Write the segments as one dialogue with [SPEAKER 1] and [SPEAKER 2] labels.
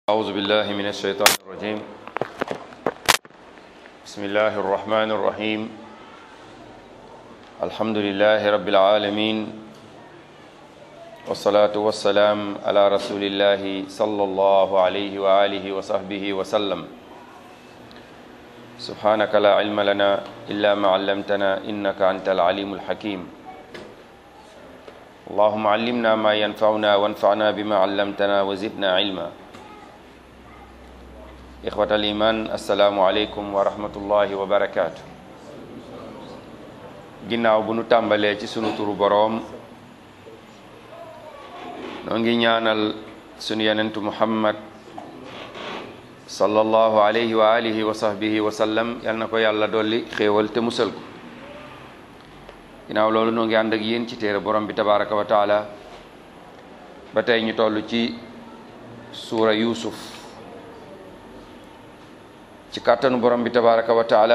[SPEAKER 1] أعوذ بالله من الشيطان الرجيم بسم الله الرحمن الرحيم الحمد لله رب العالمين والصلاة والسلام على رسول الله صلى الله عليه وآله وصحبه وسلم سبحانك لا علم لنا إلا ما علمتنا إنك أنت العليم الحكيم اللهم علمنا ما ينفعنا وانفعنا بما علمتنا وزدنا علما إخوة الإيمان السلام عليكم ورحمة الله وبركاته ginnaaw bu nu tàmbalee ci sunu turu boroom noo ngi ñaanal sunu yenentu muhammad sallallahu alayhi wa alihi wa sahbihi wa sallam yal na ko yàlla dolli xéewal te musal ko ginnaaw loolu noo ngi ànd ak yéen ci téere borom bi tabaraka wa taala ba tey ñu toll ci suura yusuf ci kàttanu borom bi tabaraka wa taala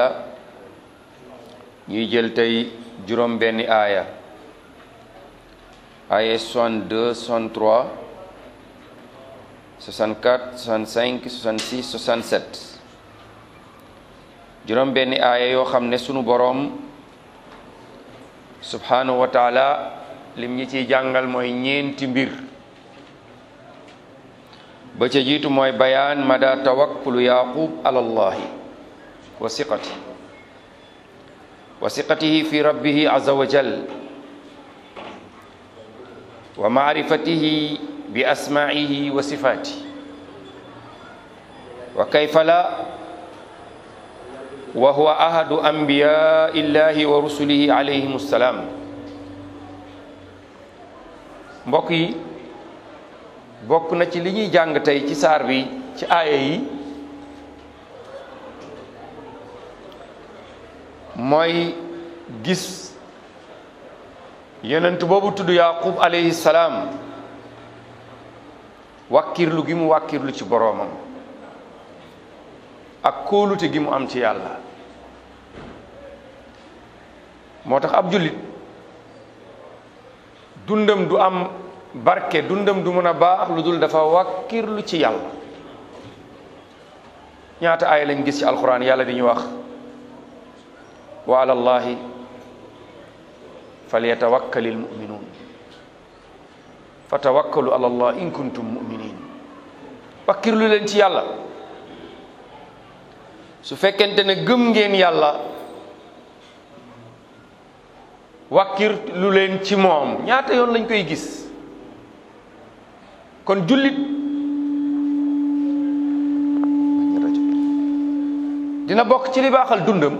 [SPEAKER 1] ñuy jël tey juróom benni aaya aaya 62 63 64 65 66 67 juróom benni aaya yoo xam ne sunu boroom subhanahu wa taala lim ñi ciy jàngal mooy ñeenti mbir ba ca jiitu mooy bayaan mada tawakkulu yaqub ala allahi wa siqati wa siqatihi fi rabbihi azza wa jal wa maarifatihi bi asmaihi wa sifati wa kayfa la wa huwa ahadu anbiya illahi wa rusulihi alayhim assalaam mbokk yi bokk na ci li ñuy jàng tey ci saar bi ci aaya yi mooy gis yonent boobu tudd yaqub alayhi salaam wàkkirlu gi mu wàkkirlu ci boroomam ak kóolute gi mu am ci yàlla moo tax ab jullit dundam du am barke dundam du mën a baax lu dul dafa wàkkirlu ci yàlla ñaata aaya lañ gis ci alquran yàlla di ñu wax wa ala llahi falyatawakkali almuminuun fa tawakkalu ala allah in kuntum muminin wakkirlu leen ci yàlla su fekkente ne gëm ngeen yàlla wakkirlu leen ci moom ñaata yoon lañ koy gis kon jullit dina bokk ci li baaxal dundam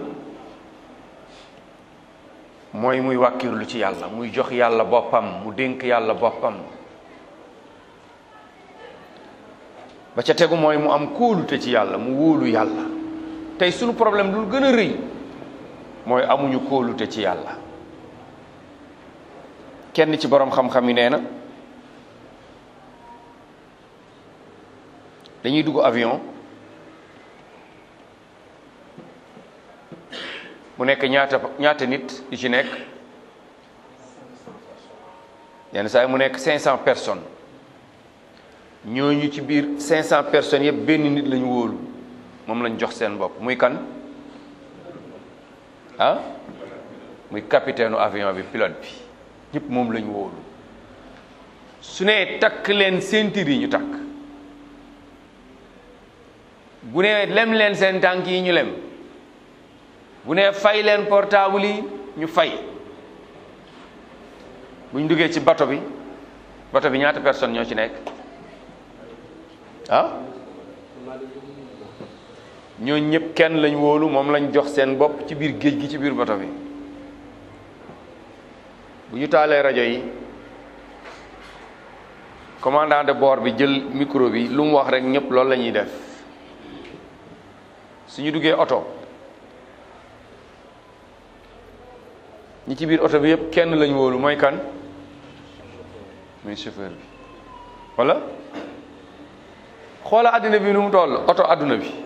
[SPEAKER 1] mooy muy wàkkirlu ci yàlla muy jox yàlla boppam mu dénk yàlla boppam ba ca tegu mooy mu am kóolute ci yàlla mu wóolu yàlla tey sunu problème lu gën a rëy mooy amuñu kóolute ci yàlla kenn ci boroom xam-xam yi nee na dañuy dugg avion mu nekk ñaata ñaata nit yu ci nekk yenn saa yi mu nekk 500 personnes ñooñu ci biir 500 personnes yëpp benn nit lañu wóolu moom lañ jox seen bopp muy kan ah muy capitaine u avion bi pilote bi ñëpp moom lañu wóolu su nee takk leen ceinture yi ñu takk bu nee lem leen seen tànk yi ñu lem bu nee fay leen portable yi ñu fay bu ñu duggee ci bato bi bato bi ñaata personne ñoo ci nekk ah ñoo ñëpp kenn lañ wóolu moom lañ jox seen bopp ci biir géej gi ci biir bato bi bu ñu taalee rajo yi commandant de bord bi jël micro bi lu mu wax rek ñëpp loolu la ñuy def su ñu duggee oto ñi ci biir oto bi yëpp kenn lañu wóolu mooy kan muy chauffeur bi walla xoola àddina bi nu mu toll oto àdduna bi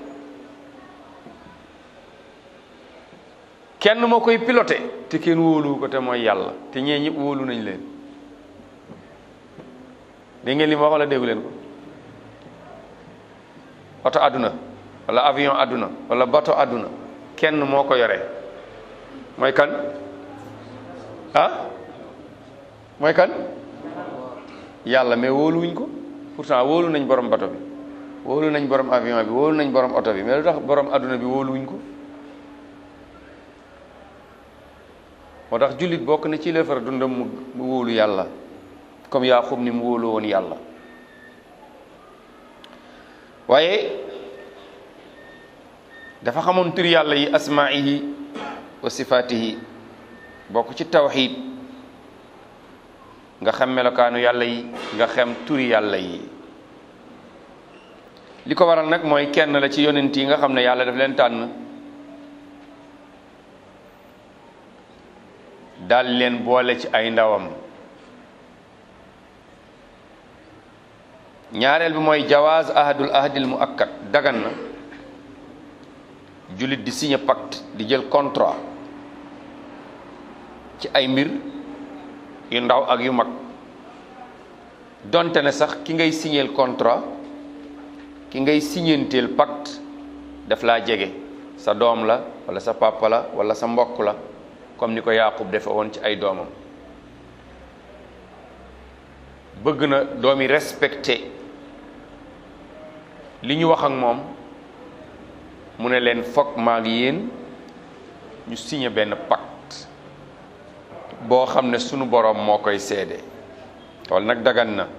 [SPEAKER 1] kenn moo koy piloté te kenn wóolu ko te mooy yàlla te ñee ñëpp wóolu nañ leen dégg ngeen li ma wax walla déggu leen ko oto àdduna wala avion àdduna wala bato àdduna kenn moo ko yore mooy kan ah mooy kan yàlla mais wóoluwuñ ko pourtant wóolu nañ borom bato bi wóolu nañ borom avion bi wóolu nañ borom oto bi mais lu tax borom àdduna bi wóoluwuñ ko moo tax jullit bokk na ci lefar dundam mu mu wóolu yàlla comme Yaaqub ni mu wóolu woon yàlla waaye dafa xamoon tur yàlla yi asmaihi wa sifaatihi bokk ci tawxiid nga xam melokaanu yàlla yi nga xam turi yàlla yi li ko waral nag mooy kenn la ci yonent yi nga xam ne yàlla daf leen tànn daal leen boole ci ay ndawam ñaareel bi mooy jawaaz ahadul ahdil muakkad dagan na jullit di signé pacte di jël contrat ci ay mbir yu ndaw ak yu mag donte ne sax ki ngay signéel contrat ki ngay signenteel pacte daf laa jege sa doom la wala sa papa la wala sa mbokk la comme ni ko Yaaqub defe woon ci ay doomam bëgg na doom yi respecté li ñu wax ak moom mu ne leen foog maa ngi yéen ñu signé benn pacte boo xam ne sunu boroom moo koy seede wala nag dagan na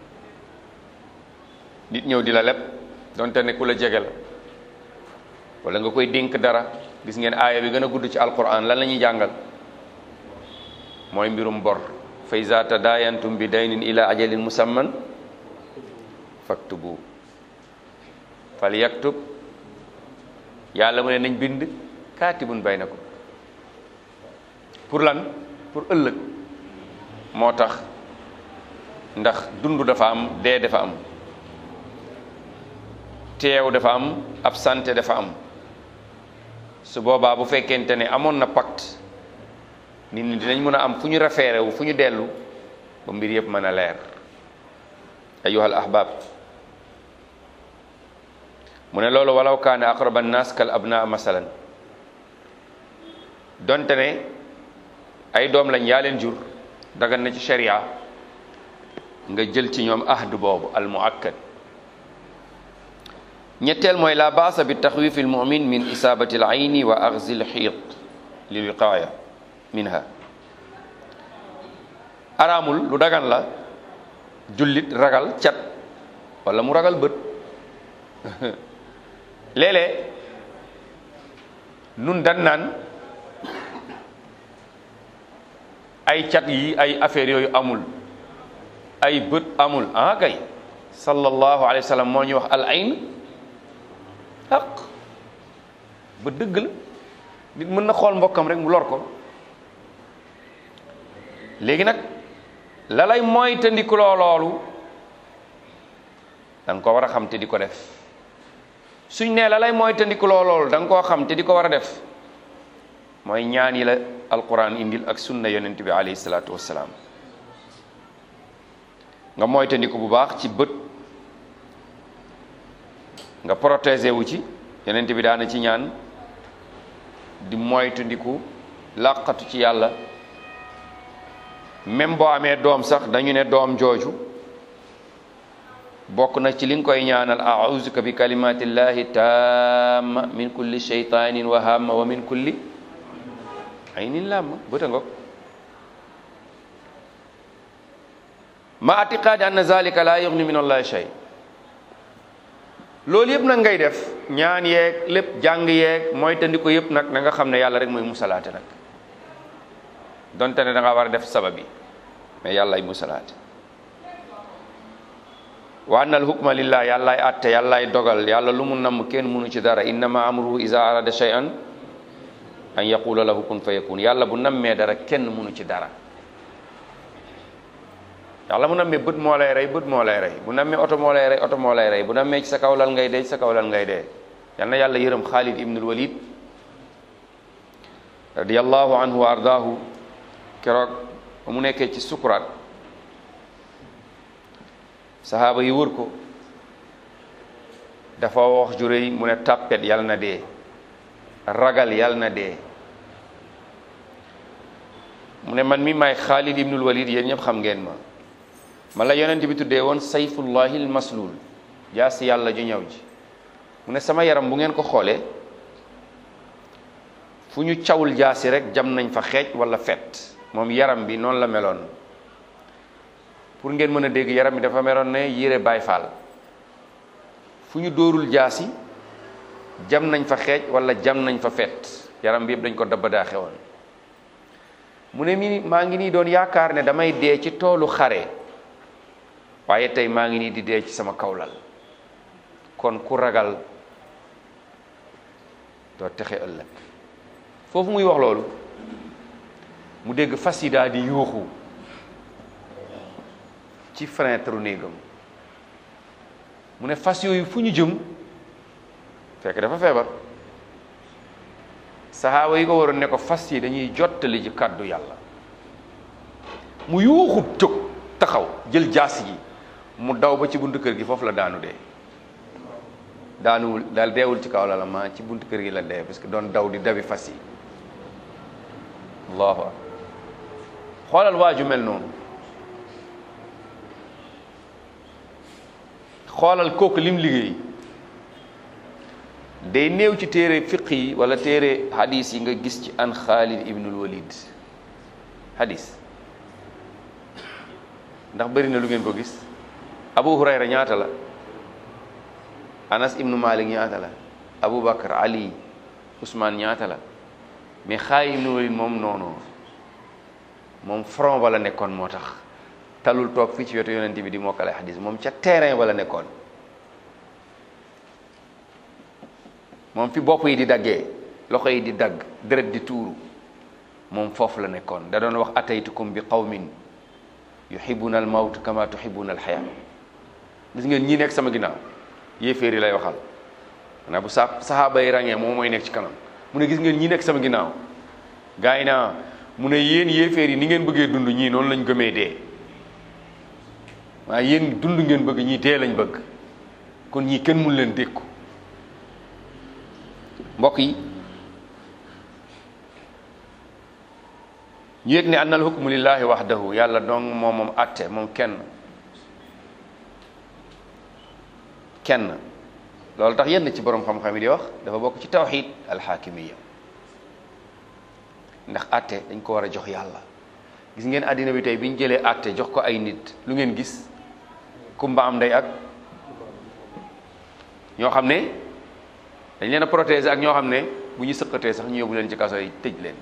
[SPEAKER 1] nit ñëw di la leb donte ne ku la jege la wala nga koy dénk dara gis ngeen aaya bi gën a gudd ci alquran lan la ñuy jàngal mooy mbirum bor fa iza tadayantum bi daynin ila ajalin musamman faktubu fal yaktub yàlla mu ne nañ bind kaatibun baynakum pour lan pour ëllëg moo tax ndax dund dafa am dee dafa am teew dafa am absente dafa am su boobaa bu fekkente ne amoon na pacte nit ñi dinañ mën a am fu ñu référé wu fu ñu dellu ba mbir yëpp mën a leer ayuhal ahbab mu ne loolu walaw kaana aqraba nnaas kal abna masalan donte ne ay doom lañ yaa leen jur dagan na ci sharia nga jël ci ñoom ahd boobu al muakkad ñetteel mooy la baasa bi taxwifi al mumin min isabati al ayni wa axzi al xiit lil wiqaaya minha araamul lu dagan la jullit ragal cat wala mu ragal bët léeg-léeg nun dan naan ay cat yi ay affaires yooyu amul ay bët amul ah kay sallallahu alayhi wa sallam moo ñuy wax al ayn xaq ba dëgg la nit mën na xool mbokkam rek mu lor ko léegi nag la lay mooy te ndikuloo loolu da nga ko war a xam te di ko def suñ nee la lay mooy te ndikuloo loolu da nga koo xam te di ko war a def mooy ñaan yi la alquran indil ak sunna yonent bi alayhi salaatu wassalaam nga moytandiku bu baax ci bët nga protéger wu ci yonent bi daana ci ñaan di moytandiku làqatu ci yàlla même boo amee doom sax dañu ne doom jooju bokk na ci li nga koy ñaanal a'uzuka bi kalimatillahi tamma min kulli shaytanin wa hamma wa min kulli aynin lamma bëta ngok ma atiqaadi anna zalika la yughni min allahi shay loolu yëpp nag ngay def ñaan yeeg lépp jàng yeeg mooy tandi ko yëpp nag na nga xam ne yàlla rek mooy musalaate nag donte ne da nga war a def sabab yi mais yàlla ay musalaate wa anna al hukma lillah yàllaay atte yàllaay dogal yàlla lu mu namm kenn munu ci dara innama amruhu iza arada shay'an an yaqula lahu kun fa yakun yàlla bu nammee dara kenn munu ci dara yàlla mu nammee bët moo lay rey bët moo lay rey bu nammee oto moo lay rey oto moo lay rey bu nammee ci sa kaw lal ngay dee ci sa kaw lal ngay dee yal na yàlla yërëm Xaalid ibnul Walid radiyallahu anhu wa ardaahu keroog ba mu nekkee ci sukuraat sahaaba yi wër ko dafa wax ju rëy mu ne tàppet yal na dee ragal yal na dee mu ne man mi maay Xaalid ibnul Walid yéen ñëpp xam ngeen ma man la yonent bi tuddee woon sayfullahi l maslul jaasi yàlla ju ñëw ji mu ne sama yaram bu ngeen ko xoolee fu ñu cawul jaasi rek jam nañ fa xeej wala fet moom yaram bi noonu la meloon pour ngeen mën a dégg yaram bi dafa meloon ne yére Baay Faal fu ñu dóorul jaasi jam nañ fa xeej wala jam nañ fa fet yaram bi yëpp dañ ko dabba daa xewoon mu ne mi maa ngi nii doon yaakaar ne damay dee ci toolu xare waaye tey maa ngi nii di dee ci sama kawlal kon ku ragal doo texe ëllëg foofu muy wax loolu mu dégg fas yi daal di yuuxu ci fenêtre néegam mu ne fas yooyu fu ñu jëm fekk dafa feebar saxaaba yi ko waroon ne ko fas yi dañuy jottali ci kàddu yàlla mu yuuxu jóg taxaw jël jaas yi mu daw ba ci buntu kër gi foofu la daanu dee daanuwul daal deewul ci kaw la la ma ci buntu kër gi la dee parce que doon daw di dabi fas yi allahu akbar xoolal waaju mel noonu xoolal kooku lim liggéey day néew ci téere fiq yi wala téere hadis yi nga gis ci an Xaalid ibnul Walid hadis ndax bëri na lu ngeen ko gis Abu Hurayra ñaata la Anas ibnu Malik ñaata la Abu Bakar Ali Ousmane ñaata la mais Xaalid ibnul Walid moom noonu moom front wala nekkoon moo tax talul toog fii ci wetu yonent bi di mokkale hadis moom ca terrain wala nekkoon moom fi bopp yi di daggee loxo yi di dagg deret di tuuru moom foofu la nekkoon da doon wax ataytukum bi qawmin yuhibbuna al mawt kama tuhibbuna al xayaa gis ngeen ñii nekk sama ginnaaw yéeféer yi lay waxal xanaa bu sa saxaaba yi ràññee moom mooy nekk ci kanam mu ne gis ngeen ñii nekk sama ginnaaw gaa yi naa mu ne yéen yéeféer yi ni ngeen bëggee dund ñii noonu lañ gëmee dee waaye yéen dund ngeen bëgg ñii dee lañ bëgg kon ñii kenn mun leen dékku mbokk yi ñu yëg ne annal hukmu lillahi wahdahu yàlla dong moom moom atte moom kenn kenn loolu tax yenn ci borom xam-xam yi di wax dafa bokk ci tawxid alxaakimiya ndax atte dañ ko war a jox yàlla gis ngeen àddina bi tey bi ñu jëlee atte jox ko ay nit lu ngeen gis kumba am ndey ak ñoo xam ne dañ leen a protéger ak ñoo xam ne bu ñu sëqatee sax ñu yóbbu leen ci kaso yi tëj leen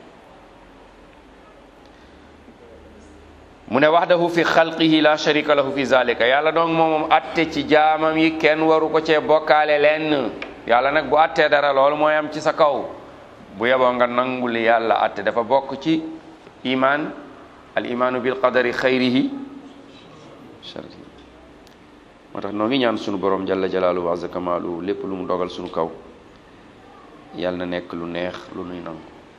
[SPEAKER 1] mu ne wahdahu fi xalqihi la sharika lahu fi zalika yàlla donc moom moom atte ci jaamam yi kenn waru ko cee bokkaale leen yàlla nag bu attee dara loolu mooy am ci sa kaw bu yeboo nga nangu li yàlla atte dafa bokk ci iman al imaanu bil qadari xayrihi sharrihi moo tax noo ngi ñaan sunu borom jalla jalaaluhu wa azza kamaaluhu lépp lu mu dogal sunu kaw yàlla na nekk lu neex lu nuy nangu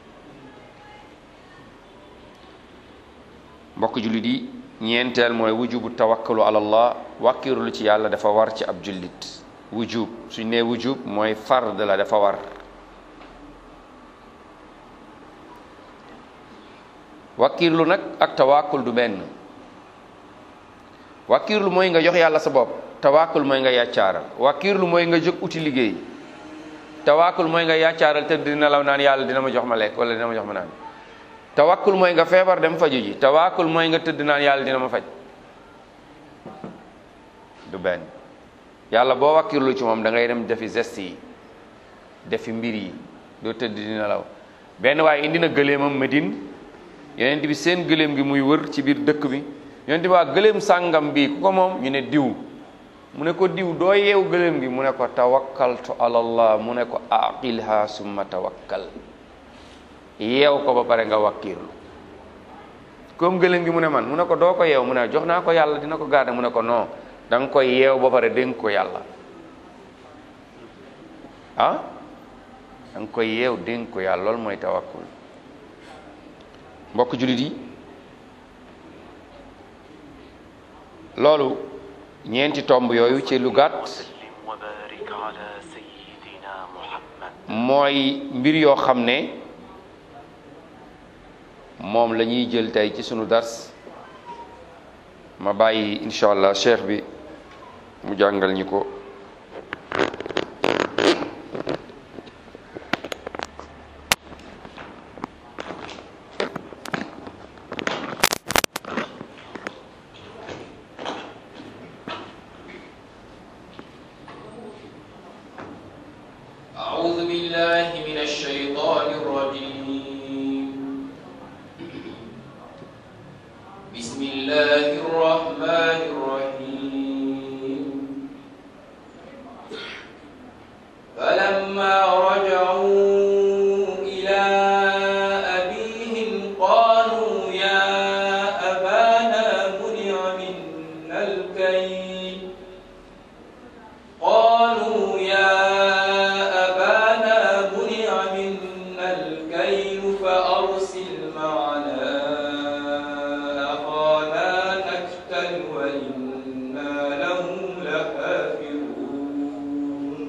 [SPEAKER 1] mbokk jullit yi ñeenteel mooy wujubu tawakkalu ala allah wàkkirlu ci yàlla dafa war ci ab jullit wujub suñ nee wujub mooy fard la dafa war wàkkirlu nag ak tawakkul du benn wàkkirlu mooy nga jox yàlla sa bopp tawakkul mooy nga yàccaaral wàkkirlu mooy nga jóg uti liggéey tawakkul mooy nga yàccaaral te dina law naan yàlla dina ma jox ma lekk wala dina ma jox ma naan tawakkul mooy nga feebar dem faju ji tawakkul mooy nga tëdd naan yàlla dina ma faj du benn yàlla boo wàkkirlu ci moom da ngay dem defi geste yi defi mbir yi doo tëdd dina law benn waaye indi na gëleemam Medine yonent bi seen gëléem gi muy wër ci biir dëkk bi yonent bi waa gëléem sàngam bi ku ko moom ñu ne diw mu ne ko diw doo yeew gëléem gi mu ne ko tawakkaltu ala allah mu ne ko aqilha summa tawakkal yeew ko ba pare nga wakkiirlu comme gëléem gi mu ne man mu ne ko doo ko yeew mu ne jox naa ko yàlla dina ko garder mu ne ko non da nga koy yeew ba pare dénk ko yàlla ah da nga koy yeew dénk ko yàlla loolu mooy tawakkul mbokk jullit yi loolu ñeenti tomb yooyu ci lu gàtt
[SPEAKER 2] وبارك على سيدنا محمد
[SPEAKER 1] mooy mbir yoo xam ne moom la ñuy jël tey ci sunu dars ma bàyyi incha allah cheikh bi mu jàngal ñi ko
[SPEAKER 3] أعوذ بالله من الشيطان الرجيم بسم الله الرحمن الرحيم فلما رجعوا إلى أبيهم قالوا يا أبانا منع منا الكيل قالوا يا أبانا منع منا الكيل فأرسل معنا أخانا نكتل وإنا له لحافظون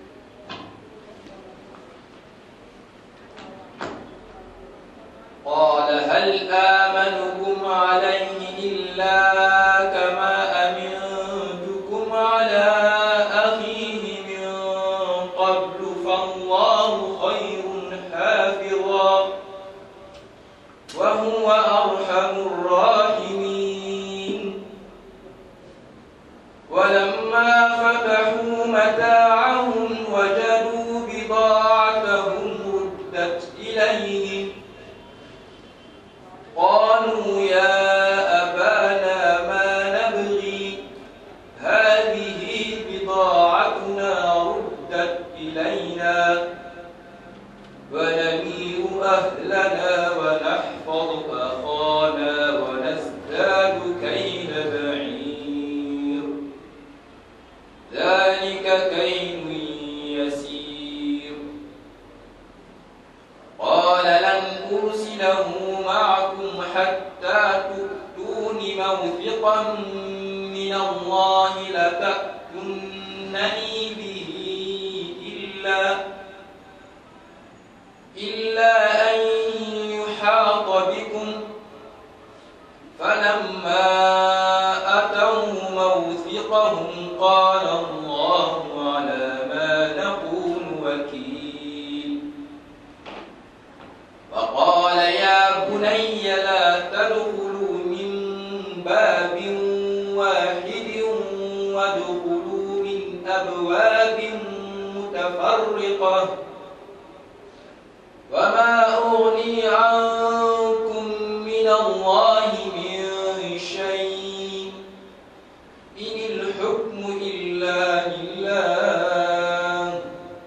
[SPEAKER 3] قال هل آمنكم عليه إلا كما أمنتكم على أخيه من قبل فالله خير حافظا وهو أرحم الراحمين ولما فتحوا متاعهم وجدوا بضاعتهم ردت إليهم قالوا يا أبانا ما نبغي هذه بضاعتنا ردت إلينا ونمير أهلنا ونحفظ أخانا ونزداد كيل بعير ذلك كيل يسير قال لن أرسله معكم حتى تؤتون موثقا من الله لتأتونني به إلا إلا أن يحاط بكم فلما أتوا موثقهم قال الله على ما نقول وكيل وقال يا بني لا تدخلوا من باب واحد وادخلوا من أبواب متفرقة وما أغني عنكم من الله من شيء إن الحكم إلا لله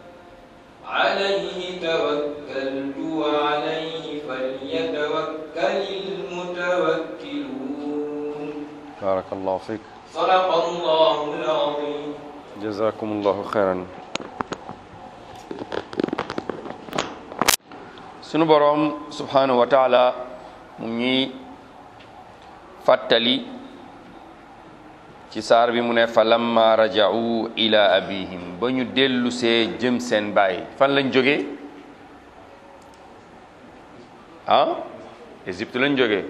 [SPEAKER 3] عليه توكلت وعليه فليتوكل المتوكلون
[SPEAKER 1] barakallahu fik
[SPEAKER 3] صدق الله العظيم
[SPEAKER 1] jazakumullahu xeyran sunu boroom subhanahu wa taala mu ñuy fàttali ci saar bi mu ne fa lamma raja'u ila abihim ba ñu dellusee jëm seen baay fan lañ jógee ah Égypte lañ jógee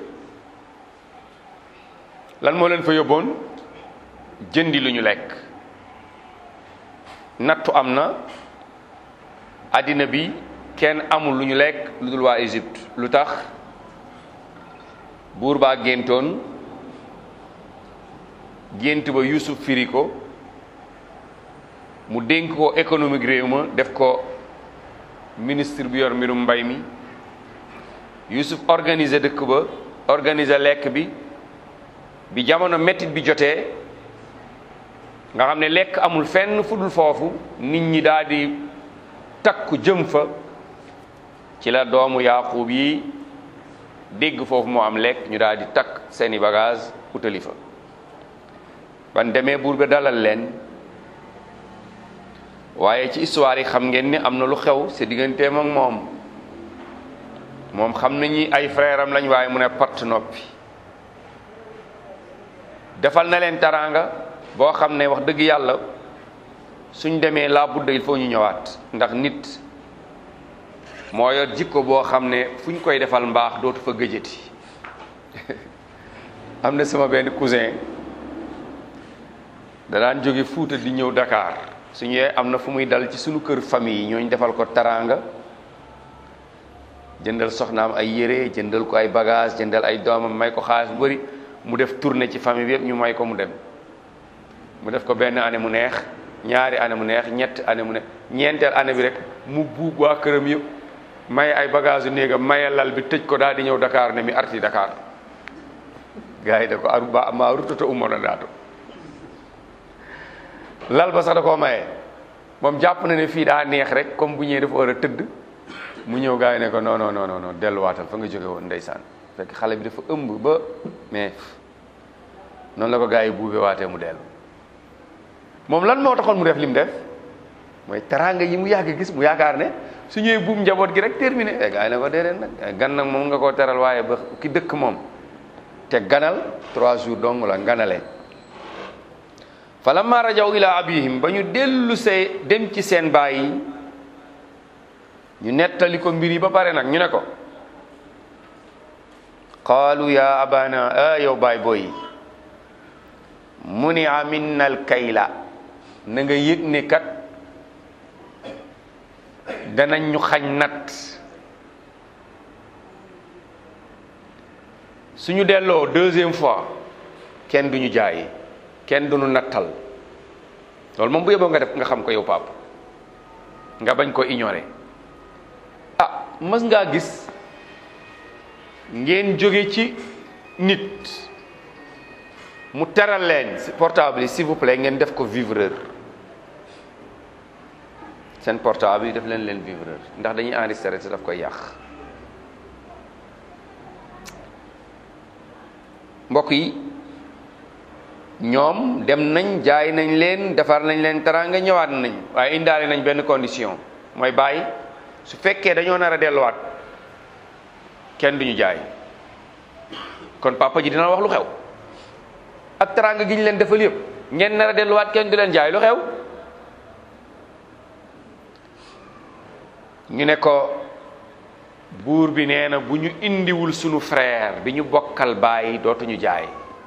[SPEAKER 1] lan moo leen fa yóbboon jëndi lu ñu lekk nattu am na àddina bi kenn amul lu ñu lekk lu dul waa Égypte lu tax buur baa géntoon gént ba Yuusuf firi ko mu dénk ko économique réew ma def ko ministre bi yor mbirum mbay mi Yuusuf organiser dëkk ba organiser lekk bi bi jamono mettit bi jotee nga xam ne lekk amul fenn fu dul foofu nit ñi daal di takku jëm fa ci la doomu Yaaqub yi dégg foofu moo am lekk ñu daal di takk seeni bagage utali fa ban demee buur ba dalal leen waaye ci histoire yi xam ngeen ni am na lu xew si digganteem ak moom moom xam nañu ay frère am lañ waaye mu ne patt noppi defal na leen taraanga boo xam ne wax dëgg yàlla suñ demee laa budda il faut ñu ñëwaat ndax nit moo yor jikko boo xam ne fu ñu koy defal mbaax dootu fa gëjëti am na sama benn cousin da daan jóge Fuuta di ñëw Dakar su ñëwee am na fu muy dal ci suñu kër famille yi ñooñ defal ko taraanga jëndal soxnaam ay yére jëndal ko ay bagage jëndal ay doomam may ko xaalis bu bëri mu def tournée ci famille bi yëpp ñu may ko mu dem mu def ko benn année mu neex ñaari année mu neex ñett année mu neex ñeenteel année bi rek mu buub waa këram yëpp may ay bagage yu néegam maye lal bi tëj ko daal di ñëw Dakar ne mi arti Dakar gars yi da ko aru ba maa rutata ummoon a daato lal ba sax da koo maye moom jàpp na ne fii daa neex rek comme bu ñëwee dafa war a tëdd mu ñëw gars yi ne ko non non non non delluwaatal fa nga jóge woon ndeysaan fekk xale bi dafa ëmb ba mais noonu la ko gars yi buube waatee mu dellu moom lan moo taxoon mu def li mu def mooy teraanga yi mu yàgg gis mu yaakaar ne su ñëwee buum njaboot gi rek terminé e gars yi ne ko déedéet nag gan nag moom nga koo teral waaye ba ki dëkk moom te ganal trois jours dong la ganale falamma rajaw ila abihim ba ñu dellu see dem ci seen baay yi ñu nettali ko mbir yi ba pare nag ñu ne ko qaalu ya abana a yow baay booy muni minna al kayla na nga yëg ne kat danañ ñu xañ nat suñu delloo deuxième fois kenn duñu jaay kenn duñu nattal loolu moom bu yeboo nga def nga xam ko yow pap nga bañ ko ignorer ah mas ngaa gis ngeen jóge ci nit mu teral leen portable yi s'il vous plaît ngeen def ko vivreur seen portable yi def leen leen vivreur ndax dañuy enregistré te daf koy yàq mbokk yi ñoom dem nañ jaay nañ leen defar nañ leen teraanga ñëwaat nañ waaye indaale nañ benn condition mooy bàyyi su fekkee dañoo nar a delluwaat kenn duñu jaay kon papa ji dina wax lu xew ak teraanga gi ñu leen defal yëpp ngeen nar a delluwaat kenn du leen jaay lu xew ñu ne ko buur bi nee na bu ñu indiwul sunu frère bi ñu bokkal bàyyi dootuñu jaay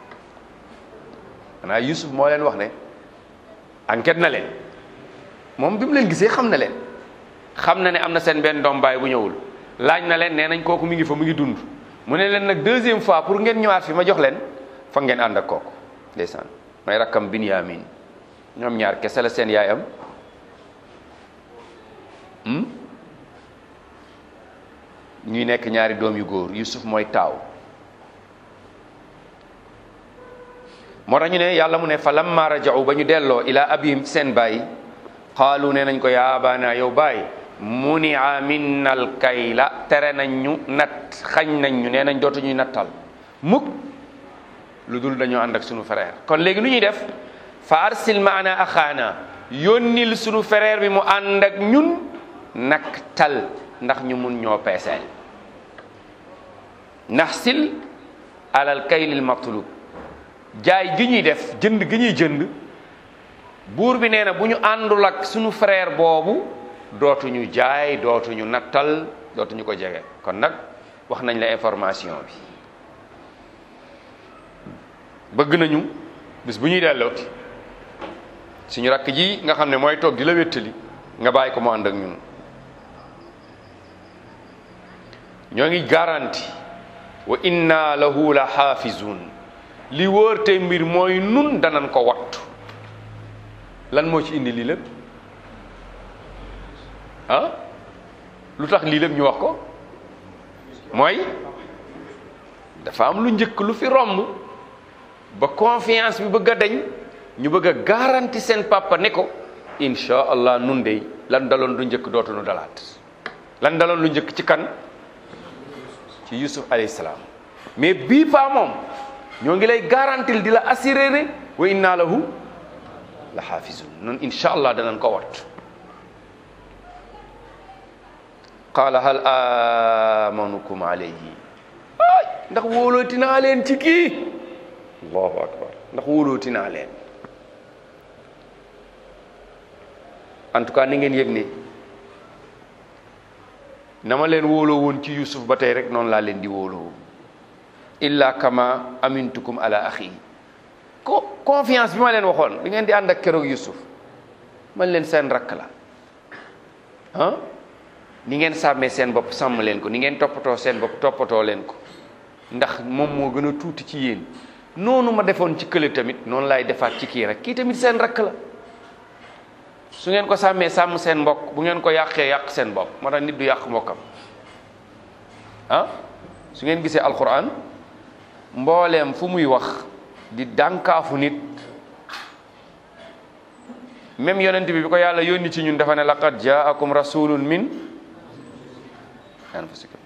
[SPEAKER 1] xanaa Yusuf moo leen wax ne enquête na leen moom bi mu leen gisee xam na leen xam na ne am na seen benn doom baay bu ñëwul laaj na leen nee nañ kooku mi ngi fa mu ngi dund mu ne leen nag deuxième fois pour ngeen ñëwaat fi ma jox leen fa ngeen ànd ak kooku ndeysaan may rakkam Binyamin ñoom ñaar kese la seen yaay am ñuy nekk ñaari doom yu góor Yusuf mooy taaw moo tax ñu ne yàlla mu ne fa lamma raja'u ba ñu delloo ila abihim seen baay qaalu ne nañ ko yaa abaana yow baay munia minna al kayla tere nañ ñu nat xañ nañ ñu nee nañ dootuñuy nattal mukk lu dul dañoo ànd ak sunu frère kon léegi nu ñuy def fa arsil maana axaana yónnil sunu frère bi mu ànd ak ñun naktal ndax ñu mun ñoo peeseel naxsil alal kaylil matlub jaay gi ñuy def jënd gi ñuy jënd buur bi nee na bu ñu àndul ak sunu frère boobu dootuñu jaay dootuñu nattal dootuñu ko jege kon nag wax nañ la information bi bëgg nañu bis bu ñuy dellooti suñu rakk ji nga xam ne mooy toog di la wéttali nga bàyyi ko mu ànd ak ñun ñoo ngi garanti wa inna lahu la xaafizun li wóor te mbir mooy nun danan ko wattu lan moo ci indi lii lépp ah lu tax lii lépp ñu wax ko mooy dafa am lu njëkk lu fi romb ba confiance bi bëgg a dañ ñu bëgg a garanti seen papa ne ko insha allah nun dey lan daloon lu njëkk dootuñu dalaat lan daloon lu njëkk ci kan ci yusuf alayhi salaam mais bii paa moom ñoo ngi lay garantil di la assuré ne wa inna lahu la xaafizun noonu insha allah danañ ko wat qaala hal amanukum alayhi ay ndax wóolooti naa leen ci kii allahu akbar ndax wóolooti naa leen en tout cas ni ngeen yëg ne na ma leen wóoloo woon ci yusuf ba tey rek noonu laa leen di wóoloo illa kama amintukum ala axi ko confiance bi ma leen waxoon bi ngeen di ànd ak keroog yusuf man leen seen rakk la ah ni ngeen sàmmee seen bopp sàmm leen ko ni ngeen toppatoo seen bopp toppatoo leen ko ndax moom moo gën a tuuti ci yéen noonu ma defoon ci kële tamit noonu laay defaat ci kii rek kii tamit seen rakk la su ngeen ko sàmmee sàmm seen mbokk bu ngeen ko yàqee yàq seen bopp moo tax nit du yàq mbokkam ah su ngeen gisee alquran mbooleem fu muy wax di dànkaafu nit même yonent bi bi ko yàlla yónni ci ñun dafa ne laqad jaakum rasulun min anfusikum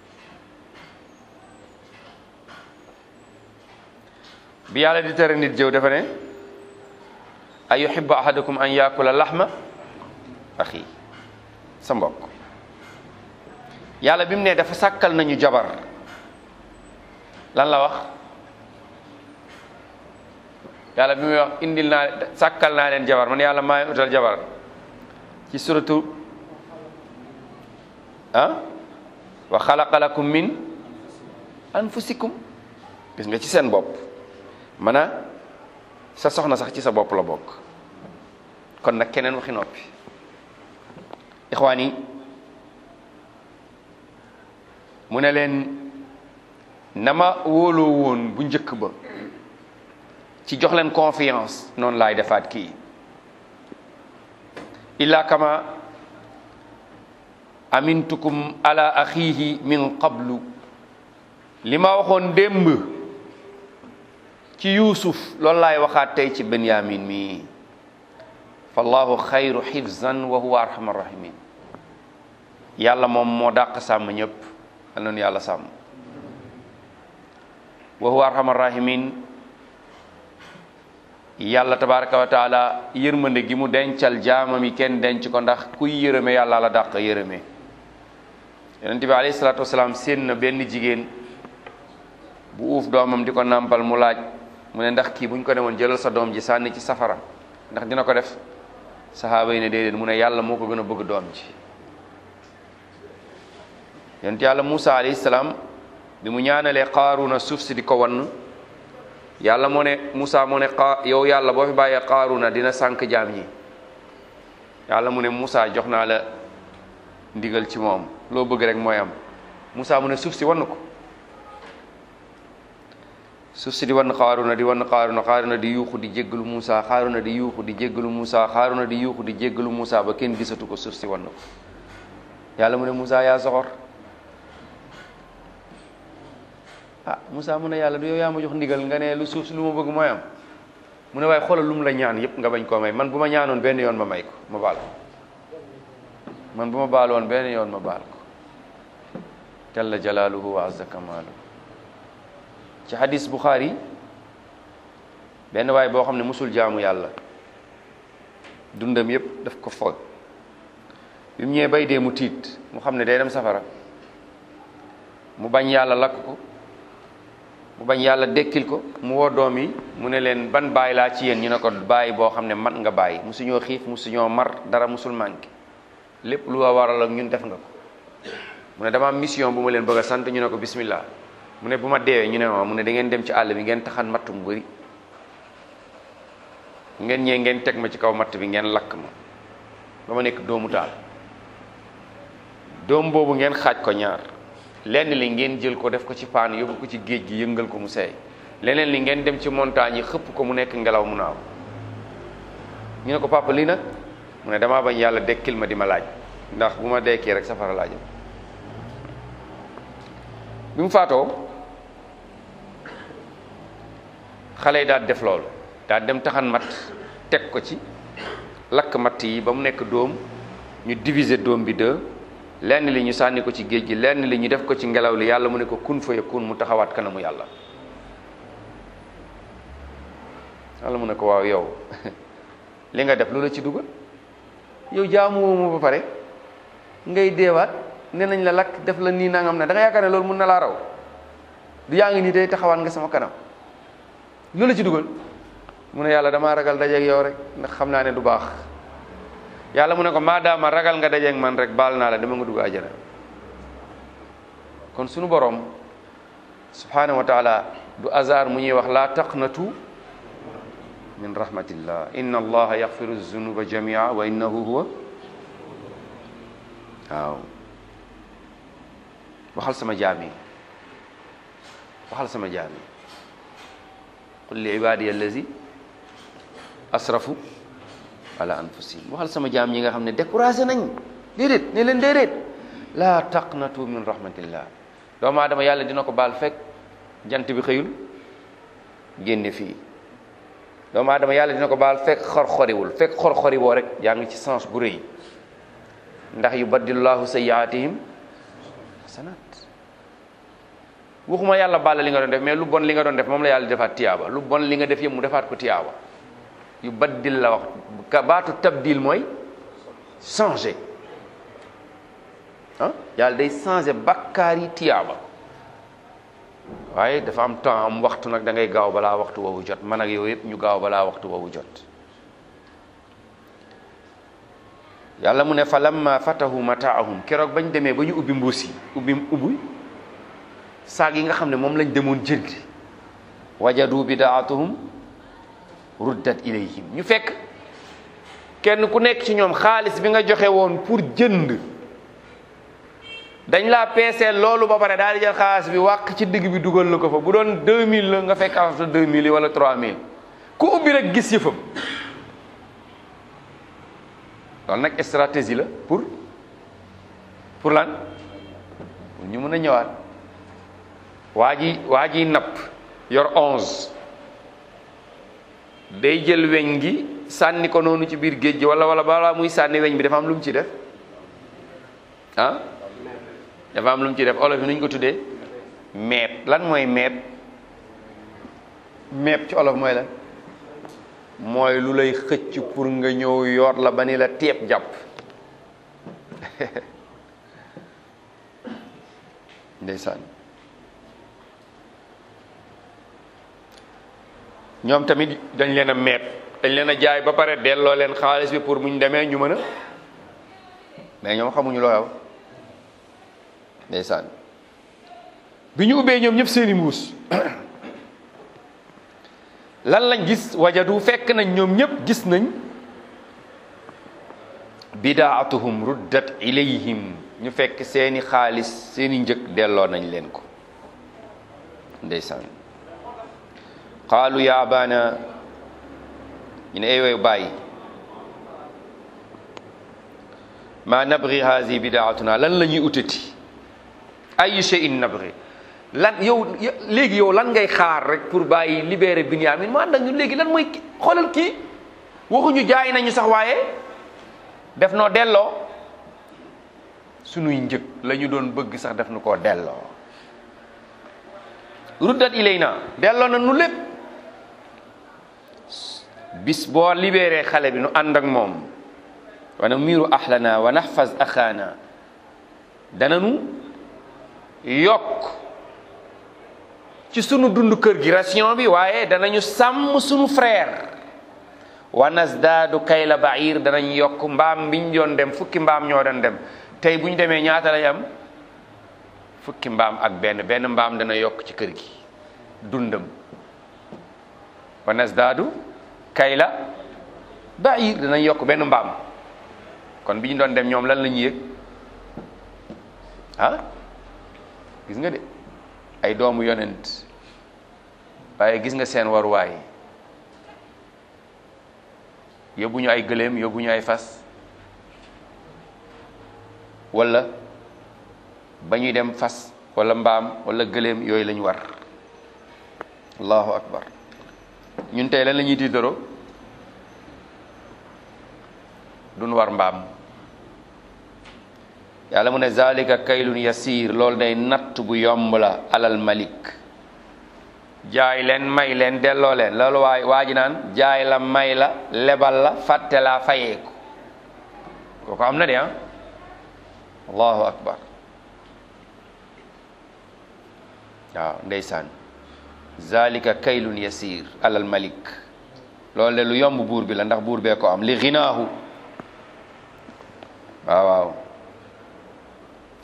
[SPEAKER 1] bi yàlla di tere nit jëw dafa ne ay yuhibbu ahadukum an yakula lahma axi sa mbokk yàlla bi mu ne dafa sàkkal nañu jabar lan la wax yàlla bi muy wax indil naa sàkkal naa leen jabar man yàlla maa utal jabar ci suratu ah wa xalaqa lakum min anfusikum gis nga ci seen bopp mana sa soxna sax ci sa bopp la bokk kon nag keneen waxi noppi ixwaan yi mu ne leen na ma wóoloo woon bu njëkk ba ci jox leen confiance noonu laay defaat kii illa kama amintukum ala axihi min qablu li ma waxoon démb ci yuusuf loolu laay waxaat tey ci benyamin mi fallahu xayru xifzan wa huwa arhamar rahimin yàlla moom moo dàq sàmm ñëpp al noonu yàlla sàmm wa huwa arhamar rahimin yàlla tabaraka wa taala yërmande gi mu dencal jaamam yi kenn denc ko ndax kuy yërëme yàlla la dàq yërëme yonent bi alayhi salaatu wasalaam séen na benn jigéen bu uuf doomam di ko nàmpal mu laaj mu ne ndax kii buñ ko demoon jëlal sa doom ji sànni ci safara ndax dina ko def saxaaba yi ne déedéet mu ne yàlla moo ko gën a bëgg doom ji yonent yàlla Muusa alayhi salaam bi mu ñaanalee Qaaruna suuf si di ko wann yàlla moo ne Muusa moo ne xaa yow yàlla boo fi bàyyee Qaaruna dina sànk jaam ñi yàlla mu ne Muusa jox naa la ndigal ci moom loo bëgg rek mooy am Muusa mu ne suuf si wann ko suuf si di wann Qaaruna di wann Qaaruna Qaaruna di yuuxu di jéggalu Muusa Qaaruna di yuuxu di jéggalu Muusa Qaaruna di yuuxu di jéggalu Muusa ba kenn gisatu ko suuf si wann ko yàlla mu ne Muusa yaa soxor ah Moussa mu ne yàlla du yow yaa ma jox ndigal nga ne lu suuf si lu ma bëgg mooy am mu ne waaye xoolal lu mu la ñaan yépp nga bañ koo may man bu ma ñaanoon benn yoon ma may ko ma baal ko man bu ma baaloon benn yoon ma baal ko jalla jalaaluhu wa azza kamaaluhu ci hadis Bukhari benn waay boo xam ne musul jaamu yàlla dundam yépp daf ko foog bi mu ñëwee bay dee mu tiit mu xam ne day dem safara mu bañ yàlla lakk ko mu bañ yàlla dekkil ko mu woo doom yi mu ne leen ban baay laa ci yéen ñu ne ko baay boo xam ne mat nga baay musuñoo xiif musuñoo mar dara musul manqué lépp lu waral ak ñun def nga ko mu ne dama am mission bu ma leen bëgg a sant ñu ne ko bismillah mu ne bu ma deewee ñu ne ma mu ne da ngeen dem ci àll bi ngeen taxan matt mu bëri ngeen ñee ngeen teg ma ci kaw matt bi ngeen lakk ma ba ma nekk doomu taal doom boobu ngeen xaaj ko ñaar lenn li ngeen jël ko def ko ci paan yóbbu ko ci géej gi yëngal ko mu seey leneen li ngeen dem ci montagne yi xëpp ko mu nekk ngelaw mu naaw ñu ne ko papa lii nag mu ne damaa bañ yàlla dekkil ma di ma laaj ndax bu ma dekkee rek safara laajam bi mu faatoo xale yi daal def loolu daal dem taxan mat teg ko ci lakk matt yi ba mu nekk dóom ñu diviser dóom bi deux lenn li ñu sànni ko ci géej gi lenn li ñu def ko ci ngelaw li yàlla mu ne ko kun fa yakun mu taxawaat kanamu yàlla yàlla mu ne ko waaw yow li nga def lu la ci dugal yow jaamu woo ma ba pare ngay deewaat ne nañ la lakk def la nii nangam na da nga yaakaar ne loolu mun na laa raw du yaa ngi nii day taxawaat nga sama kanam lu la ci dugal mu ne yàlla damaa ragal dajeeg yow rek ndax xam naa ne du baax yàlla mu ne ko maadaama ragal nga dajeeg man rek baal naa la dama nga dugg àjjana kon sunu borom subhanahu wa taala du hasard mu ñuy wax laa taqnatu min rahmatillah inna allaha yaxfiru zunuba jamia wa innahu huwa waaw waxal sama jaam yi waxal sama jaam yi qul li ibadiya allazi asrafu ala anfusihim waxal sama jaam ñi nga xam ne découragé nañ déedéet ne leen déedéet laa taqnatu min rahmatillah doomu aadama yàlla dina ko baal fekk jant bi xëyul génne fii doomu aadama yàlla dina ko baal fekk xor-xoriwul fekk xor-xori woo rek yaa ngi ci sens bu rëy ndax yubaddilullahu sayyiatihim hasanat waxuma yàlla baal li nga doon def mais lu bon li nga doon def moom la yàlla defaat tiyaaba lu bon li nga def yëpp mu defaat ko tiyaaba yu baddil la wax ka baatu tabdil mooy changer ah yàlla day changer bakkaar yi tiyaaba waaye dafa am temps am waxtu nag da ngay gaaw balaa waxtu woowu jot man ak yow yëpp ñu gaaw balaa waxtu woowu jot yàlla mu ne fa lamma fatahu mataahum keroog bañ demee ba ñu ubbi mbuus yi ubbi ubbi saag yi nga xam ne moom lañ demoon jënd wajadu bidaatuhum ruddat ilayhim ñu fekk kenn ku nekk ci ñoom xaalis bi nga joxe woon pour jënd dañ laa peeseel loolu ba pare daal di jël xaalis bi wàq ci digg bi dugal la ko fa bu doon 2000 la nga fekk afta 2000 yi wala 3000 ku ubbi rek gis yëfam loolu nag stratégie la pour pour lan pour ñu mën a ñëwaat waa ji waa ji napp yor 11 day jël weñ gi sànni ko noonu ci biir géej gi wala wala balaa muy sànni weñ bi dafa am lu mu ci def ah dafa am lu mu ci def olof yi nu ñu ko tuddee meet lan mooy meet meet ci olof mooy lan mooy lu lay xëcc pour nga ñëw yor la ba ni la teeb jàpp ndeysaan ñoom tamit dañ leen a meet dañ leen a jaay ba pare delloo leen xaalis bi pour muñ demee ñu mën a mais ñoom xamuñu loo xew ndeysaan bi ñu ubbee ñoom ñëpp seeni mbuus lan lañ gis wajadu fekk nañ ñoom ñëpp gis nañ bidaatuhum ruddat ilayhim ñu fekk seeni xaalis seeni njëg delloo nañ leen ko ndeysaan qaalu ya abana ñu ne eewoy bàyyi ma nabri hazi bidaatuna lan la ñuy utati ay shay'in nabri lan yow léegi yow lan ngay xaar rek pour bàyyi libérer Binyamin mu ànd ak ñun léegi lan mooy xoolal kii waxuñu jaay nañu sax waaye def noo delloo sunuy njëg la ñu doon bëgg sax def nu koo delloo ruddat ilayna delloo na nu lépp bis boo libéré xale bi nu ànd ak moom wa namiru ahlana wa nahfaz axaana dananu yokk ci sunu dund kër gi ration bi waaye danañu sàmm sunu frère wa nasdaadu kayla bair danañ yokk mbaam biñ doon dem fukki mbaam ñoo doon dem tey bu ñu demee ñaata lay am fukki mbaam ak benn benn mbaam dana yokk ci kër gi dundam wa nasdaadu kayla bair danañ yokk benn mbaam kon bi ñu doon dem ñoom lan la ñuy yëg ah gis nga de ay doomu yonent waaye gis nga seen waruwaay yóbbuñu ay gëléem yóbbuñu ay fas wala ba ñuy dem fas wala mbaam wala gëléem yooyu lañu war allahu akbar ñun tey lan la ñuy tiitaroo duñ war mbaam yàlla mu ne zalika kaylun yasir loolu day natt bu yomb la alal malik jaay leen may leen delloo leen loolu waay waa ji naan jaay la may la lebal la fàtte laa fayeeku kooku am na de ah allahu akbar waaw ndeysaan zalika kaylun yasir alal malik loolu de lu yomb buur bi la ndax buur bee ko am li ginaahu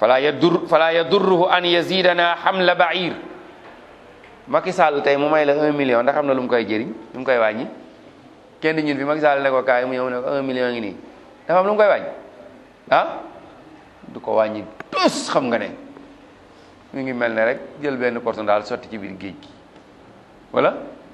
[SPEAKER 1] fala yadur fala yadurruhu an yazidana hamla ba'ir Macky Sall tey mu may la un million ndax xam na lu mu koy jëriñ lu mu koy wàññi kenn ñun fi Macky Sall ne ko kaay mu ñëw ne ko un million ngi nii dafa am lu mu koy wàññi ah du ko wàññi tus xam nga ne mu ngi mel ne rek jël benn portion daal sotti ci biir géej gi wala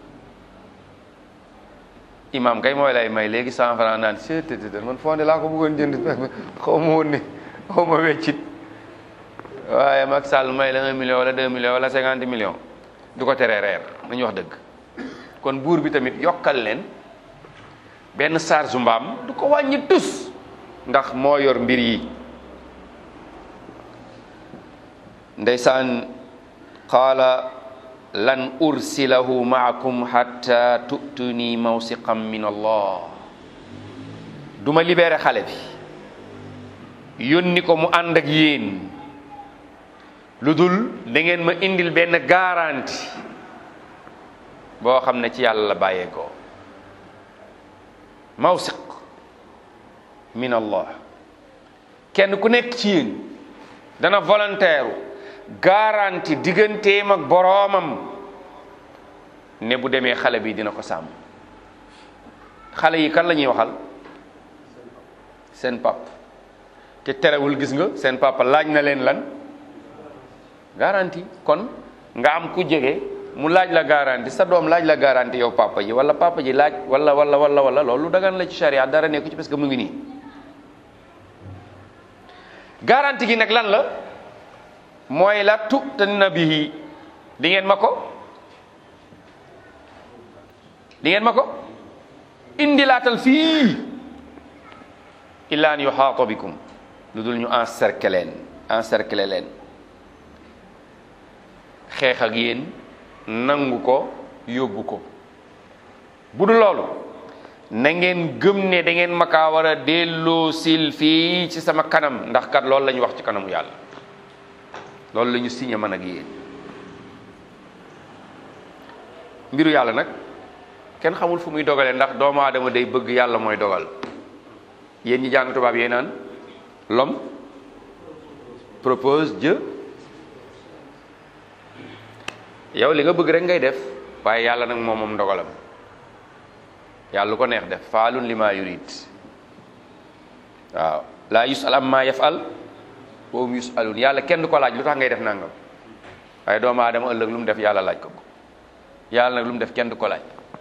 [SPEAKER 1] imam kay mooy lay may léegi cent franc naan seetétété man fonde laa ko bëggoon jënd xaw ma woon ne xaw ma weccit waaye Macky Sall may la un million wala deux millions wala cinquante millions du ko teree reer nañu wax dëgg kon buur bi tamit yokkal leen benn charge mbaam du ko wàññi tus ndax moo yor mbir yi ndeysaan qaala lan ursilahu maakum hatta tu'tuni mawsiqan min allah duma libéré xale bi yónni ko mu ànd ak yéen lu dul da ngeen ma indil benn garanti boo xam ne ci yàlla la bàyyeekoo mawsiq min allah kenn ku nekk ci yéen dana volontaire garanti digganteem ak boroomam ne bu demee xale bi dina ko sàmm xale yi kan la ñuy waxal seen pap te terewul gis nga seen papa laaj na leen lan garanti kon nga am ku jege mu laaj la garanti sa doom laaj la garanti yow papa ji wala papa ji laaj wala wala wala wala loolu dagan la ci charia dara nekku ci parce que mu ngi nii garanti gi nag lan la mooy la tu'tanna bihi di ngeen ma ko di ngeen ma ko indilaatal fii illa an yuhaata bikum lu dul ñu encercler leen encercler leen xeex ak yéen nangu ko yóbbu ko bu dul loolu na ngeen gëm ne da ngeen ma kaa war a delloo sil fii ci sama kanam ndax kat loolu la ñu wax ci kanamu yàlla loolu la ñu signé man ak yéen mbiru yàlla nag kenn xamul fu muy dogalee ndax doomu aadama day bëgg yàlla mooy dogal yéen ñi jàng tubaab yee naan l'homme propose Dieu yow li nga bëgg rek ngay def waaye yàlla nag moom moom ndogalam yàlla lu ko neex def faalun li ma yurid waaw laa yusal am maa yafal boobu yusalun yàlla kenn du ko laaj lu tax ngay def nangam waaye doomu aadama ëllëg lu mu def yàlla laaj ko ko yàlla nag lu mu def kenn du ko laaj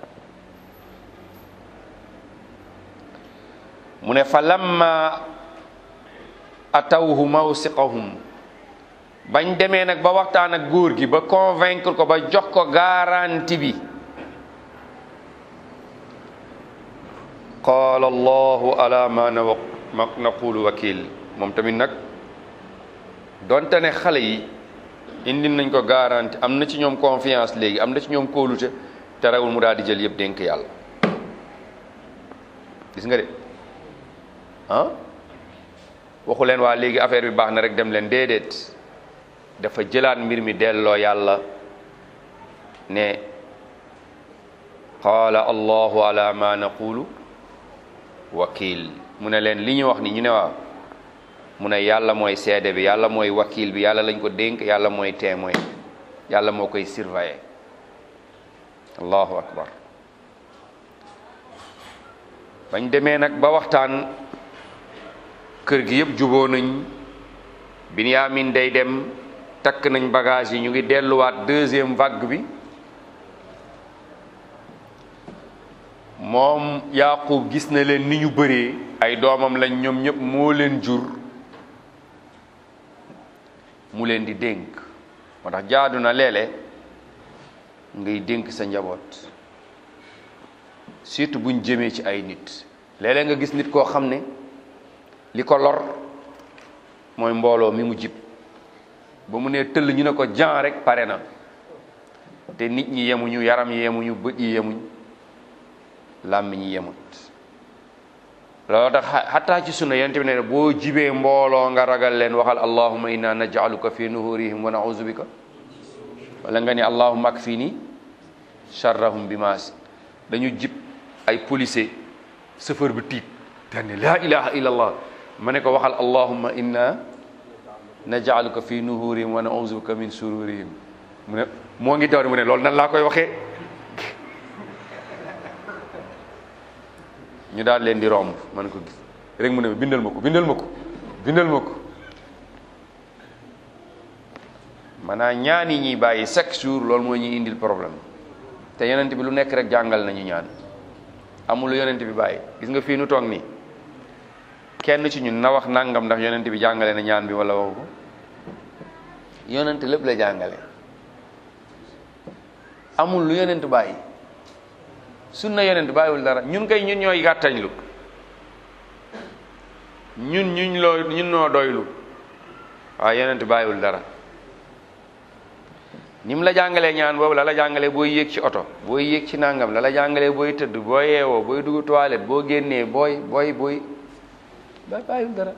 [SPEAKER 1] mu ne fa lamma atawhu mawsiqahum bañ demee nag ba waxtaan ak góor gi ba convaincre ko ba jox ko garantie bi qaala allahu ala ma naqulu wakil moom tamit nag donte ne xale yi indi nañ ko garantie am na ci ñoom confiance léegi am na ci ñoom kóolute te rewul mu daal di jël yëpp dénk yàlla gis nga de ah waxu leen waa léegi affaire bi baax na rek dem leen déedéet dafa jëlaat mbir mi delloo yàlla ne qaala allahu ala ma naqulu wakil mu ne leen li ñu wax ni ñu ne waaw mu ne yàlla mooy seede bi yàlla mooy wakil bi yàlla lañ ko dénk yàlla mooy témoin yàlla moo koy surveiller allahu akbar bañ demee nag ba waxtaan kër gi yëpp juboo nañ Binyamin day dem takk nañ bagage yi ñu ngi delluwaat deuxième vague bi moom Yaaqub gis na leen ni ñu bëree ay doomam lañ ñoom ñëpp moo leen jur mu leen di dénk moo tax jaadu na léeg-léeg ngay dénk sa njaboot surtout buñ jëmee ci ay nit léeg-léeg nga gis nit koo xam ne li ko lor mooy mbooloo mi mu jib ba mu nee tëll ñu ne ko jan rek pare na te nit ñi yemuñu yaram yi yemuñu bët yi yemuñ làmmiñ yi yemut loolu tax xataa ci sunna yonent bi ne boo jibee mbooloo nga ragal leen waxal allahumma inna naj'aluka fi nuhurihim wa na'udhu bika wala nga ni allahumma akfini sharrahum bimaas dañu jib ay policier chauffeur bi tiit daan ne laa ilaha illa allah ma ne ko waxal allahumma inna naj'aluka fi nuhurihim wa na'udhu bika min shururihim mu ne moo ngi daw mu ne loolu nan laa koy waxee ñu daal leen di romb man ko gis rek mu ne ma bindal ma ko bindal ma ko bindal ma ko maanaam ñaan yi ñuy bàyyi chaque jour loolu moo ñuy indil problème te yonent bi lu nekk rek jàngal nañu ñaan amul lu yonent bi bàyyi gis nga fii nu toog nii kenn ci ñun na wax nangam ndax yonent bi jàngale na ñaan bi wala waxu ko yonent lépp la jàngale amul lu yonent bàyyi sunna yonent bàyyiwul dara ñun kay ñun ñooy gàttañlu ñun ñuñ loo ñun noo doylu waaye yonent bàyyiwul dara ni mu la jàngalee ñaan boobu la la jàngalee booy yéeg ci oto booy yéeg ci nangam la la jàngalee booy tëdd boo yeewoo booy dugg toilette boo génnee booy booy booy ba bàyyiwul dara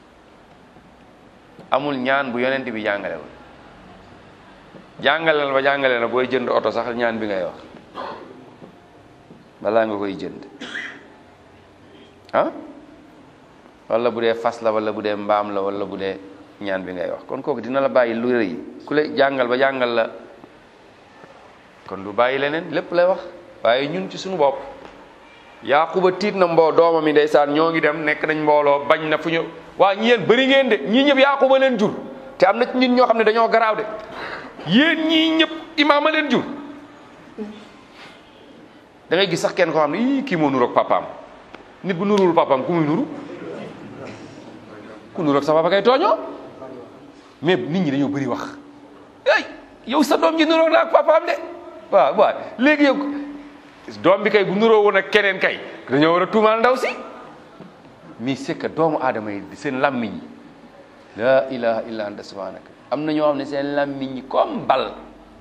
[SPEAKER 1] amul ñaan bu yonent bi jàngale woon jàngale la ba jàngale na booy jënd oto sax ñaan bi ngay wax balaa nga koy jënd ah wala bu dee fas la wala bu dee mbaam la wala bu dee ñaan bi ngay wax kon kooku dina la bàyyi lu rëy ku lay jàngal ba jàngal la kon du bàyyi leneen lépp lay wax waaye ñun ci suñu bopp yaaquba tiit na mboo doomam yi ndeysaan ñoo ngi dem nekk nañ mbooloo bañ na fu ñu waa ñi yéen bëri ngeen de ñii ñëpp yaaquba leen jur te am na ci nit ñoo xam ne dañoo garaaw de yéen ñii ñëpp imaama leen jur da ngay gis sax kenn koo xam ne ii kii moo nuroog papaam nit bu nuruwul papaam ku muy nuru ku nuroog sa papa kay tooñoo mais nit ñi dañoo bëri wax ay yow sa doom ji nuroog na ak papaam de waaw waaw léegi yow doom bi kay bu nuroo woon ak keneen kay dañoo war a tuumaal ndaw si mais c'est que doomu aadama yi seen làmmiñ la ilaha illa anta subhanaka am na ñoo xam ne seen làmmiñ yi comme bal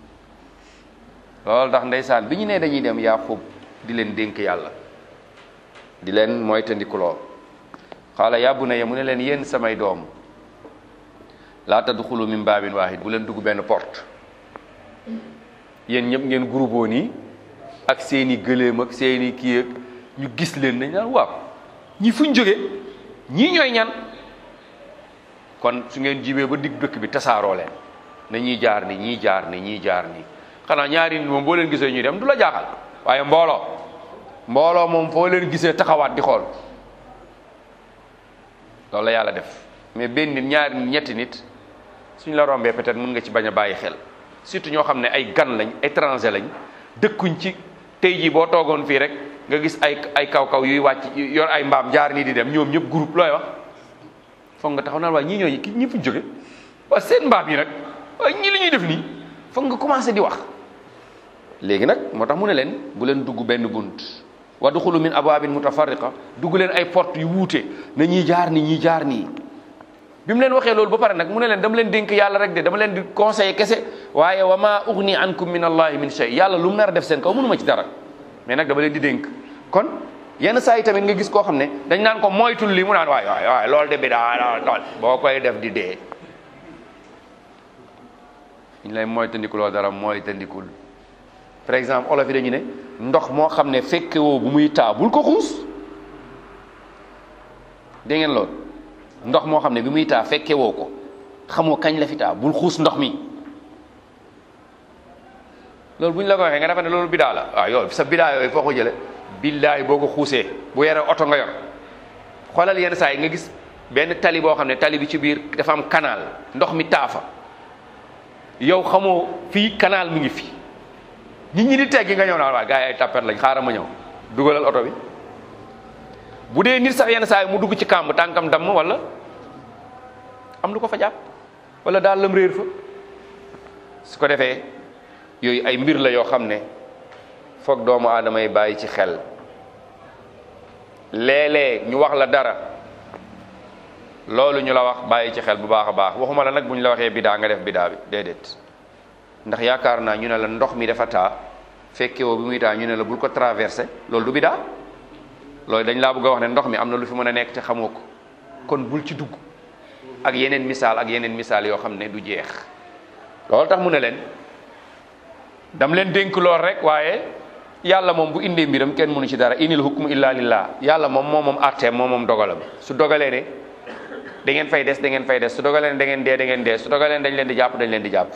[SPEAKER 1] loolu tax ndeysaan bi ñu ne dañuy dem Yaaqub di leen dénk yàlla di leen moytandikuloo xaala yaa bunayya mu ne leen yéen samay doom laa tadxulu min baabin waahid bu leen dugg benn porte yéen ñëpp ngeen groupoo nii ak seeni gëléem ak seeni kii ak ñu gis leen dañ naan waaw ñi fuñ jóge ñii ñooy ñan kon su ngeen jibee ba digg dëkk bi tasaaroo leen na ñii jaar ni ñii jaar ni ñii jaar ni xanaa ñaari nit moom boo leen gisee ñuy dem du la jaaxal waaye mbooloo mbooloo moom foo leen gisee taxawaat di xool loolu la yàlla def mais benn nit ñaari nit ñetti nit suñ la rombee peut-être mën nga ci bañ a bàyyi xel surtout ñoo xam ne ay gan lañ étranger lañ dëkkuñ ci tey jii boo toogoon fii rek nga gis ay ay kaw-kaw yuy wàcc yor ay mbaam jaar nii di dem ñoom ñëpp groupe looy wax foog nga taxaw naan waaye ñii ñooy ki ñi fu jóge waaye seen mbaam yi nag waaye ñii li ñuy def nii foog nga commencé di wax léegi nag moo tax mu ne leen bu leen dugg benn bunt wadxulu min abwaabin mutafarriqa dugg leen ay porte yu wuute na ñii jaar nii ñii jaar nii bi mu leen waxee loolu ba pare nag mu ne leen dama leen dénk yàlla rek de dama leen di conseiller kese waaye wa ma ugni ankum min allahi min shay yàlla lu mu nar a def seen kaw mënu ma ci dara mais nag dama leen di dénk kon yenn saa yi tamit nga gis koo xam ne dañ naan ko moytul li mu naan waay waay waay loolu de bi daa lool boo koy def di dee ñu lay moytandikuloo dara moytandikul par exemple olof yi dañu ne ndox moo xam ne fekke woo bu muy taa bul ko xuus dégg ngeen loolu ndox moo xam ne bi muy taa fekke woo ko xamoo kañ la fi taa bul xuus ndox mi loolu bu ñu la ko waxee nga defa ne loolu bidaa la waaw yow sa bidaa yooyu foo ko jële billaay boo ko xuusee bu yore oto nga yor xoolal yenn saa yi nga gis benn tali boo xam ne tali bi ci biir dafa am canal ndox mi taafa yow xamoo fii canal mi ngi fi nit ñi di teggi nga ñëw naa waa gars yi ay tappet lañ xaaral ma ñëw dugalal oto bi bu dee nit sax yenn saa yi mu dugg ci kàmb tànkam damm wala am lu ko fa jàpp wala daal lam réer fa su ko defee yooyu ay mbir la yoo xam ne foog doomu aadama yi bàyyi ci xel léeg-léeg ñu wax la dara loolu ñu la wax bàyyi ci xel bu baax a baax waxuma la nag bu ñu la waxee bidaa nga def bidaa bi déedéet ndax yaakaar naa ñu ne la ndox mi dafa taa fekke woo bi muy taa ñu ne la bul ko traversé loolu du bidaa loolu dañ laa bëgg a wax ne ndox mi am na lu fi mën a nekk te xamoo ko kon bul ci dugg ak yeneen misaal ak yeneen misaal yoo xam ne du jeex loolu tax mu ne leen dam leen dénk lool rek waaye yàlla moom bu indee mbiram kenn mënu ci dara inil hukmu illa lillah yàlla moom moo moom atteem moom moom dogalam su dogalee ne da ngeen fay des da ngeen fay des su dogalee ne da ngeen dee da ngeen dee su dogalee ne dañ leen di jàpp dañ leen di jàpp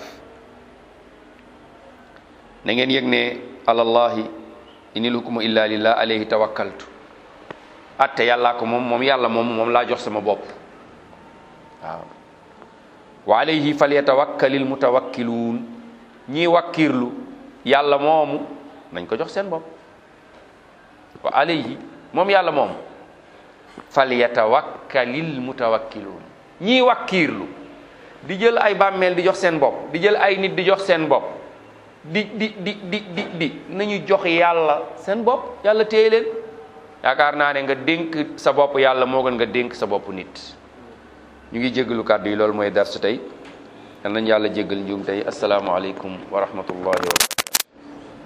[SPEAKER 1] na ngeen yëg ne alallahi inil hukmu illa lillah alayhi tawakkaltu atte yàllaa ko moom moom yàlla moom moom laa jox sama bopp waaw wa alayhi falyatawakkalil mutawakkiluun ñii wakkiirlu yàlla moomu nañ ko jox seen bopp wa alayhi moom yàlla moom falyatawakkalil mutawakkiluun ñii wakkiirlu di jël ay bàmmeel di jox seen bopp di jël ay nit di jox seen bopp di di di di di di nañu jox yàlla seen bopp yàlla téye leen yaakaar naa ne nga dénk sa bopp yàlla moo gën nga dénk sa bopp nit ñu ngi jéggalu kàddu yi loolu mooy darsu tey yal nañu yàlla jéggal njuum tey asalaamaaleykum wa rahmatullahi wa